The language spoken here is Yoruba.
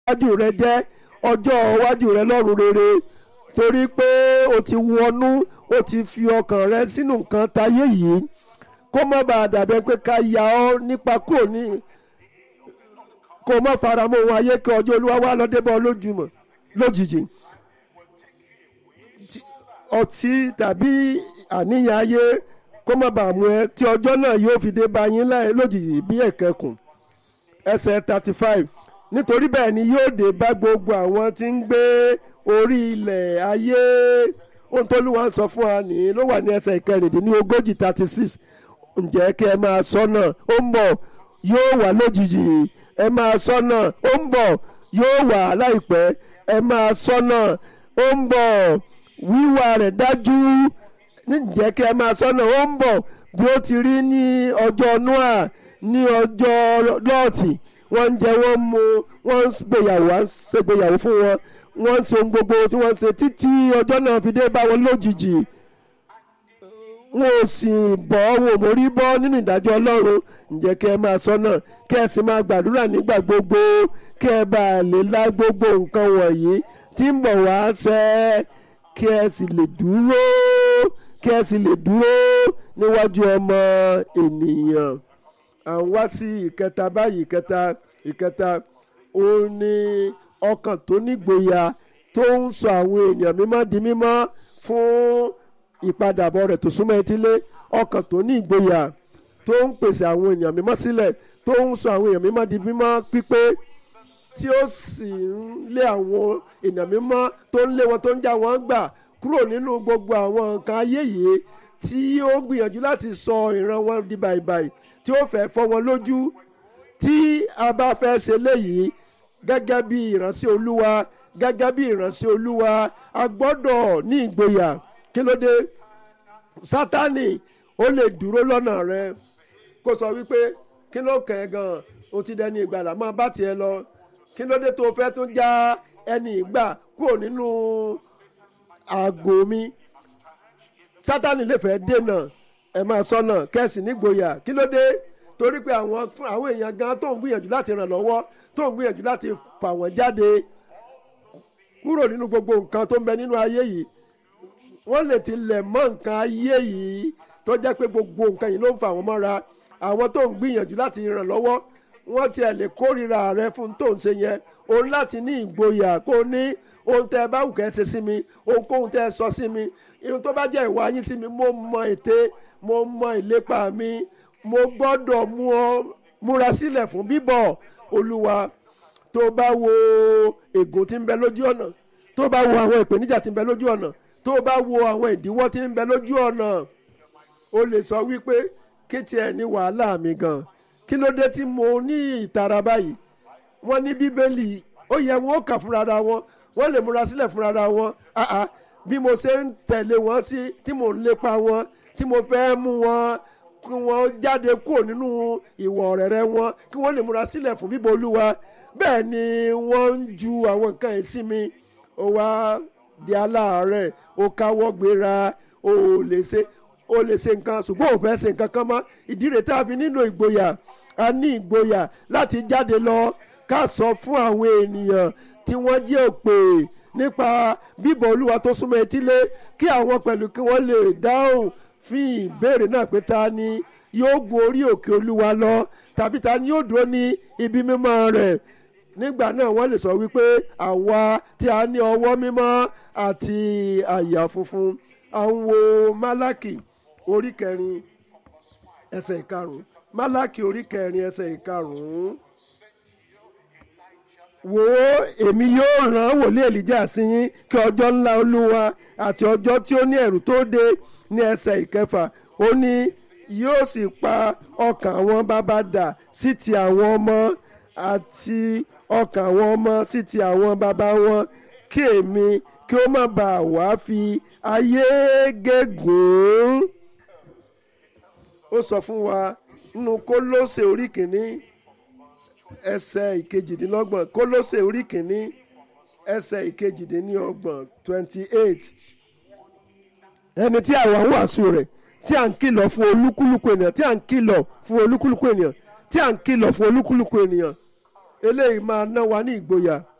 iwájú rẹ jẹ́ ọjọ́ iwájú rẹ lọ́rùn rere torí pé o ti wọnú o ti fi ọkàn rẹ sínú nǹkan tayé yìí kó má bàa dàbẹ́ pé ká ya ọ́ nípa kúrò ní kó má faramọ́ ohun ayé kí ọjọ́ olúwa wá lọ débọ̀ lójúmọ́ lójijì Tí- ọtí tàbí àníyàn ayé kó má bàa mú ẹ tí ọjọ́ náà yóò fi dé bá yín láì lójijì bí ẹ̀kẹ́kùn ẹsẹ̀ thirty five nítorí bẹ́ẹ̀ ni yóò dé bá gbogbo àwọn tí ń gbé orí ilẹ̀ ayé ohun tó lù wá ń sọ fún wa nìyí ló wà ní ẹsẹ̀ ìkẹrìndínlógójì thirty six ǹjẹ́ kí ẹ máa sọ́nà ó ń bọ̀ yóò wà lójijì ẹ máa sọ́nà ó ń bọ̀ yóò wà láìpẹ́ ẹ máa sọ́nà ó ń bọ̀ wíwà rẹ̀ dájú ǹjẹ́ kí ẹ máa sọ́nà ó ń bọ̀ bí ó ti rí ní ọjọ́ noah ní ọjọ́ lọ́ọ̀tì wọ́n ń jẹ wọ́n ń mu wọ́n ń gbéyàwó wọ́n ń ṣègbéyàwó fún wọn wọ́n ń ṣe ohun gbogbo tí wọ́n ń ṣe títí ọjọ́ náà fi dé bá wọn lójijì wọn ò sì bọ́ wọn ò mórí bọ́ nínú ìdájọ́ ọlọ́run ǹjẹ́ kí ẹ máa sọ́nà kí ẹ sì máa gbàdúrà nígbà gbogbo kí ẹ bá lè lá gbogbo nǹkan wọ̀nyí tí ń bọ̀ wá ṣẹ kí ẹ sì lè dúró kí ẹ sì lè dúró níwájú ọmọ ènìyàn à ń wá sí ìkẹta báyìí ìkẹta ìkẹta ó ní ọkàn tó nígboyà tó ń sọ àwọn ènìyàn mímọ́ di mímọ́ fún ìpadàbọ̀ rẹ̀ tó súnmọ́ etílé ọkàn tó ní ìgboyà tó ń pèsè àwọn èèyàn mímọ́ sílẹ̀ tó ń sọ àwọn èèyàn mímọ́ di mímọ́ pípé tí ó sì ń lé àwọn èèyàn mímọ́ tó ń lé wọn tó ń já wọn gbà kúrò nínú gbogbo àwọn nǹkan ayé yìí tí ó gbìyànjú láti sọ ìran wọn di bàìbàì tí ó fẹ́ fọ́ wọn lójú tí a bá fẹ́ ṣe léyìí gẹ́gẹ́ bí ìránṣẹ́ olúwa gẹ́gẹ́ bí ìránṣẹ́ olúwa a gbọ́dọ̀ ní ìgboyà kí ló dé sátani ó lè dúró lọ́nà rẹ kó sọ wípé kí ló kàn ẹ́ gan-an o ti dẹni ìgbàlà máa bá tiẹ̀ lọ kí ló dé tó o fẹ́ tún já ẹni ìgbà kúrò nínú àgò mi sátani lè fẹ́ dènà ẹ máa sọnà kẹ́sì nígboyà kí ló dé torí pé àwọn fún àwọn èèyàn gan tó ń gbìyànjú láti ràn lọ́wọ́ tó ń gbìyànjú láti fà wọ́n jáde kúrò nínú gbogbo nǹkan tó ń bẹ nínú ayé yìí wọ́n lè ti lẹ̀ mọ́ nǹkan ayé yìí tó jẹ́ pé gbogbo nǹkan yìí ló ń fà wọ́n mọ́ra àwọn tó ń gbìyànjú láti ràn lọ́wọ́ wọ́n tiẹ̀ lè kórìíra rẹ fún tó ń ṣe yẹn òun láti ní ìgboyà kó o ní ohun tẹ́ ẹ bá wù kẹ́ ẹ ṣe sí mi ohunkóhun tẹ́ ẹ sọ sí mi ohun tó bá jẹ́ ìwà yín sí mi mo mọ ète mo mọ ìlépa mi mo gbọ́dọ̀ mú ọ múra sílẹ̀ fún bíbọ̀ olúwa tó bá wo ègò tí ń bẹ lójú ọ̀nà tó bá wo àwọn ìpèníjà tí ń bẹ lójú ọ̀nà tó bá wo àwọn ìdíwọ́ tí ń bẹ lójú ọ̀nà o lè sọ wípé kí tiẹ̀ ní wàhálà mi gan kí ló dé tí mo ní ìtara báyìí wọ́n ní bíbélì ó yẹ wọn ó kà fúnra wọn wọ́n lè múra sílẹ̀ fúnra wọn àà bí mo ṣe ń tẹ̀lé wọn sí tí mò ń lépa wọn tí mo fẹ́ mú wọn kí wọ́n jáde kúrò nínú ìwọ̀ ọ̀rẹ́rẹ́ wọn kí wọ́n lè múra sílẹ̀ fún bíbọ̀ olúwa bẹ́ẹ̀ ni wọ́n ń ju àwọn nǹkan yìí sí mi ó wá di aláàárẹ̀ ó káwọ́ gbéra ó lè ṣe ó lè ṣe nǹkan ṣùgbọ́n ò fẹ́ ṣe nǹkan kan mọ́ ìdí rẹ̀ tá a fi nílò ìgboyà a ní ìgboyà láti jáde lọ ká sọ fún àwọn ènìyàn tí wọ́n jẹ́ òpè nípa bíbọ̀ olúwa tó súnmọ́ etílé kí àwọn pẹ̀lú kí wọ́n lè dáhùn fún ìbéèrè náà pé ta ni yóò gun orí òkè olúwa lọ tàbí ta ni yóò dúró ní ibi mímọ́ rẹ̀ nígbà náà wọ́n lè sọ wípé àwa tí a ní ọwọ́ mímọ́ àti àyà funfun à ń wo málákì orí kẹrin ẹsẹ̀ ìkarùn-ún málákì orí kẹrin ẹsẹ̀ ìkarùn-ún wò ó èmi yóò rán wòlíì èlíjà sí yín kí ọjọ́ ńlá olúwa àti ọjọ́ tí ó ní ẹ̀rù tó dé ní ẹsẹ̀ ìkẹfà ó ní yóò sì pa ọkàn àwọn bàbá dà sí ti àwọn ọmọ àti ọkàn àwọn ọmọ sí ti àwọn bàbá wọn kí èmi kí ó má bàa wá fi ayé gégùn ó sọ fún wa nínú kólósè orí kìíní ẹsẹ̀ ìkejìdínlọ́gbọ̀n kólósè orí kìíní ẹsẹ̀ ìkejìdínlọ́gbọ̀n twenty eight ẹni tí àwa ń wàásù rẹ̀ tí à ń kìlọ̀ fún olúkúlùkù ènìyàn tí à ń kìlọ̀ fún olúkúlùkù ènìyàn tí à ń kìlọ̀ fún olúkúlùkù ènìyàn eléyìí máa ná wa ní ìgboyà